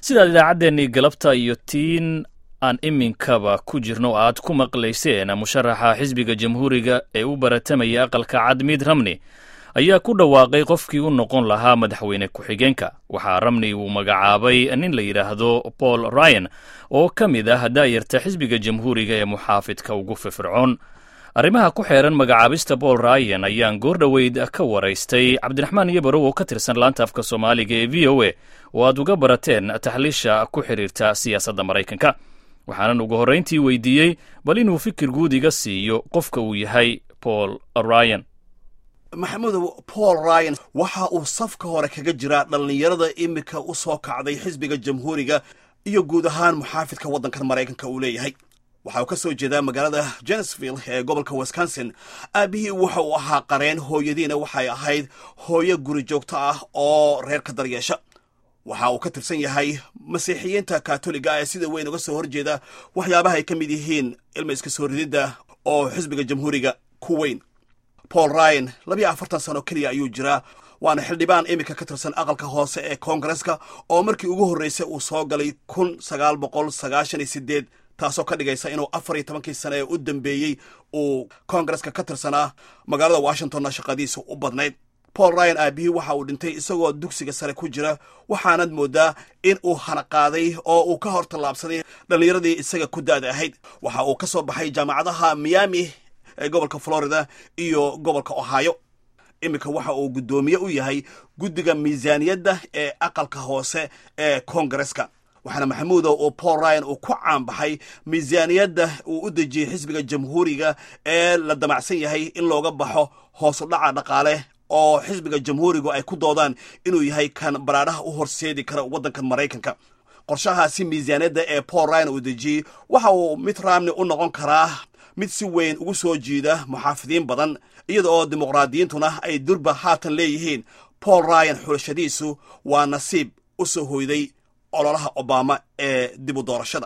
sidaad idaacaddeenii galabta iyo tiin aan iminkaba ku jirno aad ku maqlayseen musharaxa xisbiga jamhuuriga ee u baratamaya aqalka cad miid ramni ayaa ku dhawaaqay qofkii u noqon lahaa madaxweyne ku-xigeenka waxaa ramni uu magacaabay nin la yidhaahdo paul ryan oo ka mid ah daayarta xisbiga jamhuuriga ee muxaafidka ugu firfircoon arrimaha ku xeeran magacaabista paul ryan ayaan goor dhoweyd ka waraystay cabdiraxmaan iyobarow oo ka tirsan laanta afka soomaaliga ee v o a oo aad uga barateen taxliisha ku xidhiirta siyaasadda maraykanka waxaanan ugu horrayntii weydiiyey bal inuu fikir guud iga siiyo qofka uu yahay paul ryan maxamudow paul ryan waxa uu safka hore kaga jiraa dhallinyarada iminka u soo kacday xisbiga jamhuuriga iyo guud ahaan muxaafidka waddankan maraykanka uu leeyahay waxa uu ka soo jeedaa magaalada jenesville ee gobolka wisconsin aabihii waxa uu ahaa qareen hooyadiina waxay ahayd hooyo guri joogto ah oo reerka daryeesha waxa uu ka tirsan yahay masiixiyiinta katoliga ee sida weyn uga soo horjeeda waxyaabaha ay ka mid yihiin ilma iska soo rididda oo xisbiga jamhuuriga ku weyn paul ryan labiyo afartan sano keliya ayuu jiraa waana xildhibaan iminka ka tirsan aqalka hoose ee koongareska oo markii ugu horreysay uu soo galay kun sagaal boqol sagaashan iyo sideed taasoo ka dhigaysa inuu afar iyo tobankii sane ee u dambeeyey uu koongareska ka tirsanaa magaalada washingtonna shaqadiisa u badnayd paul ryan aabihii waxa uu dhintay isagoo dugsiga sare ku jira waxaanad moodaa in uu hanaqaaday oo uu ka hor tallaabsaday dhallinyaradii isaga ku da'da ahayd waxa uu ka soo baxay jaamacadaha miami ee gobolka florida iyo gobolka ohio iminka waxa uu guddoomiye u yahay guddiga miisaaniyadda ee aqalka hoose ee koongareska waxaana maxamuudo oo paul ryan uu ku caanbaxay miisaaniyadda uu u dejiyey xisbiga jamhuuriga ee la damacsan yahay in looga baxo hoosu dhaca dhaqaale oo xisbiga jamhuurigu ay ku doodaan inuu yahay kan baraadhaha u horseedi kara waddanka maraykanka qorshahaasi miisaaniyadda ee paul ryan uu dejiyey waxa uu mid ramni u noqon karaa mid si weyn ugu soo jiida muxaafidiin badan iyada oo dimuqraadiyiintuna ay durba haatan leeyihiin paul ryan xulashadiisu waa nasiib u soo hoyday ololaha obama ee dib u doorashada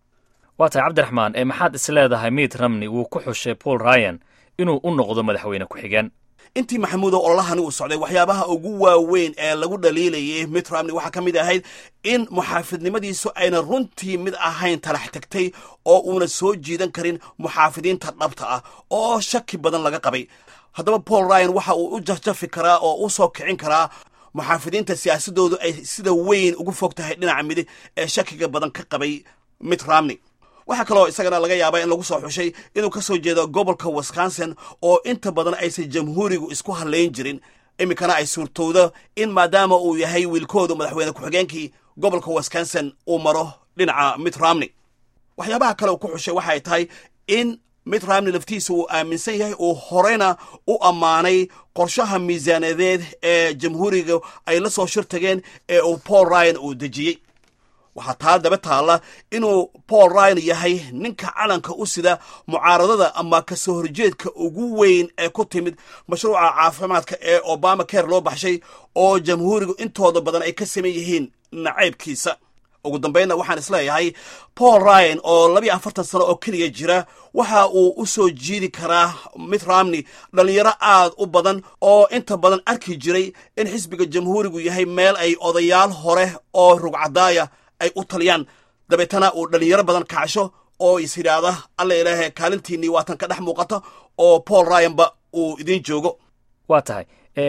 waa tahay cabdiraxmaan ee maxaad is leedahay miid ramni wuu ku xushay paul ryan inuu u noqdo madaxweyne ku-xigeen intii maxamuudo ololahani uu socday waxyaabaha ugu waaweyn ee lagu dhaliilayay mid ramni waxaa ka mid ahayd in muxaafidnimadiisu ayna runtii mid ahayn talax tagtay oo uuna soo jiidan karin muxaafidiinta dhabta ah oo shaki badan laga qabay haddaba paul ryan waxa uu u jafjafi karaa oo u soo kicin karaa muxaafidiinta siyaasadoodu ay sida weyn ugu fog tahay dhinaca midig ee shakiga badan ka qabay mid ramni waxaa kaloo isagana laga yaabaa in lagu soo xushay inuu ka soo jeedo gobolka wisconsin oo inta badan aysan jamhuurigu isku hadlayn jirin iminkana ay suurtowdo in maadaama uu yahay wiilkoodu madaxweyne ku-xigeenkii gobolka wisconsin uu maro dhinaca mid ramni waxyaabaha kale uu ku xushay waxay tahay in mid ramni laftiisa uu aaminsan yahay uu horeyna u ammaanay qorshaha miisaanadeed ee jamhuuriga ay la soo shir tageen ee uu paul ryan uu dejiyey waxaa taa daba taalla inuu paul ryan yahay ninka calanka u sida mucaaradada ama ka soo horjeedka ugu weyn ee ku timid mashruuca caafimaadka ee obama care loo baxshay oo jamhuurigu intooda badan ay ka saman yihiin nacaybkiisa ugu dambaynna waxaan isleeyahay paul ryan oo labiyo afartan sano oo keliya jira waxa uu u soo jiidi karaa mid ramni dhallinyaro aad u badan oo inta badan arki jiray in xisbiga jamhuurigu yahay meel ay odayaal hore oo rugcadaaya ay u taliyaan dabeetana uu dhallinyaro badan kacsho oo is yidhaahda alla ilaahe kaalintiinnii waatan ka dhex muuqata oo paul ryanba uu idiin joogo waa tahay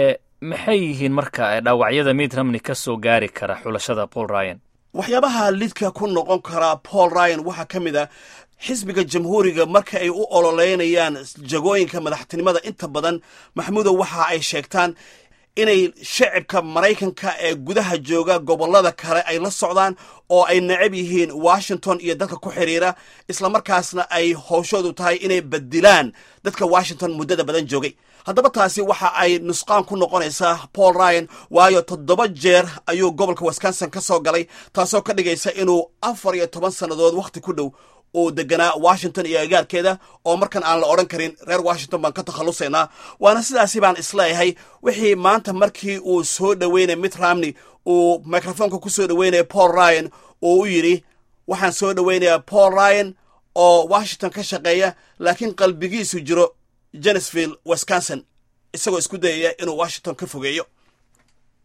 maxay yihiin marka dhaawacyada miid ramni ka soo gaari kara xulashada paul ryan waxyaabaha lidka ku noqon karaa paul ryan waxaa ka mid a xisbiga jamhuuriga marka ay u ololeynayaan jagooyinka madaxtinimada inta badan maxamuudow waxa ay sheegtaan inay shacibka maraykanka ee gudaha jooga gobollada kale ay la socdaan oo ay necab yihiin washington iyo dadka ku xidhiira islamarkaasna ay howshoodu tahay inay badilaan dadka washington muddada badan joogay haddaba taasi waxa ay nusqaan ku noqonaysaa paul ryan waayo toddoba jeer ayuu gobolka wisconsin ka soo galay taasoo ka dhigaysa inuu afar iyo toban sannadood wakhti ku dhow uu deganaa washington iyo agaarkeeda oo markan aan la odhan karin reer washington baan ka takhallusaynaa waana sidaasi baan isleeyahay wixii maanta markii uu soo dhoweynay mitt ramney uu microfoonka ku soo dhoweynaya paul ryan uu u yidhi waxaan soo dhoweynayaa paul ryan oo washington ka shaqeeya laakiin qalbigiisu jiro jenesville wisconsin isagoo isku dayaya inuu washington ka fogeeyo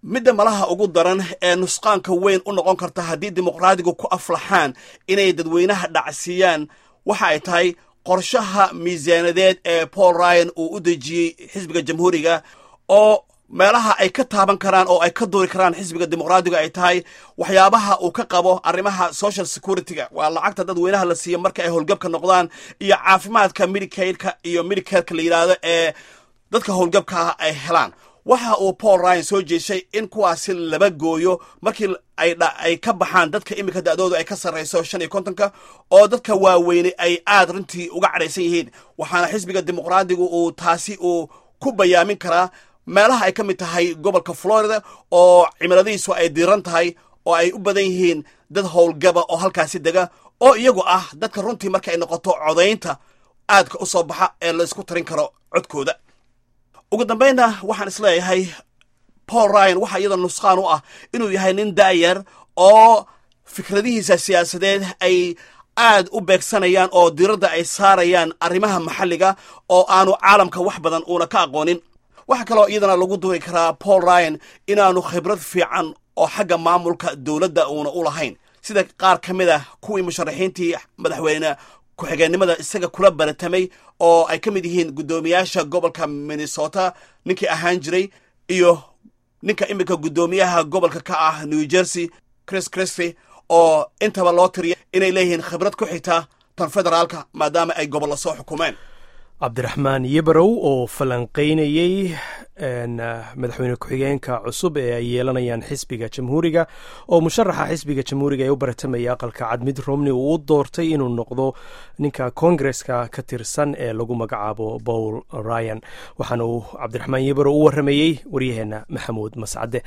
midda malaha ugu daran ee nusqaanka weyn u noqon karta haddii dimuqraadigu ku aflaxaan inay dadweynaha dhacsiiyaan waxa ay tahay qorshaha miisaanadeed ee paul ryan uu u dejiyey xisbiga jamhuuriga oo meelaha ay ka taaban karaan oo ay ka duuri karaan xisbiga dimuqraadiga ay tahay waxyaabaha uu ka qabo arrimaha social securityga waa lacagta dadweynaha la siiyo marka ay howlgabka noqdaan iyo caafimaadka medicaleka iyo medicareka la yidhaahdo ee dadka howlgabka ah ay helaan waxa uu paul ryan soo jeeshay in kuwaasi laba gooyo markii ay ka baxaan dadka iminka da'doodu ay ka sarrayso shan iyo kontonka oo dadka waaweyne ay aad runtii uga cadhaysan yihiin waxaana xisbiga dimuqraadigu uu taasi uu ku bayaamin karaa meelaha ay ka mid tahay gobolka florida oo cimiladiisu ay diiran tahay oo ay u badan yihiin dad howlgaba oo halkaasi dega oo iyagu ah dadka runtii marka ay noqoto codaynta aadka u soo baxa ee la isku tarin karo codkooda ugu dambaynna waxaan isleeyahay paul ryan waxaa iyadoo nusqaan u ah inuu yahay nin daayar oo fikradihiisa siyaasadeed ay aad u beegsanayaan oo diradda ay saarayaan arrimaha maxalliga oo aanu caalamka wax badan uuna ka aqoonin waxaa kaloo iyadana lagu duuri karaa paul ryan inaanu khibrad fiican oo xagga maamulka dowladda uuna u lahayn sida qaar ka mid ah kuwii musharaxiintii madaxweyne ku-xigeenimada isaga kula baratamay oo ay ka mid yihiin guddoomiyaasha gobolka minnesota ninkii ahaan jiray iyo ninka iminka guddoomiyaha gobolka ka ah new jersey chris christy oo intaba loo tiriya inay leeyihiin khibrad ku xigta tan federaalka maadaama ay gobollo soo xukumeen cabdiraxmaan yebarow oo falanqaynayey madaxweyne ku-xigeenka cusub ee ay yeelanayaan xisbiga jamhuuriga oo musharaxa xisbiga jamhuuriga ee u baratamaya aqalka cad mid romney uu u doortay inuu noqdo ninka kongareska ka tirsan ee lagu magacaabo paul ryan waxaana uu cabdiraxmaan yebarow u waramayey waryaheena maxamuud mascade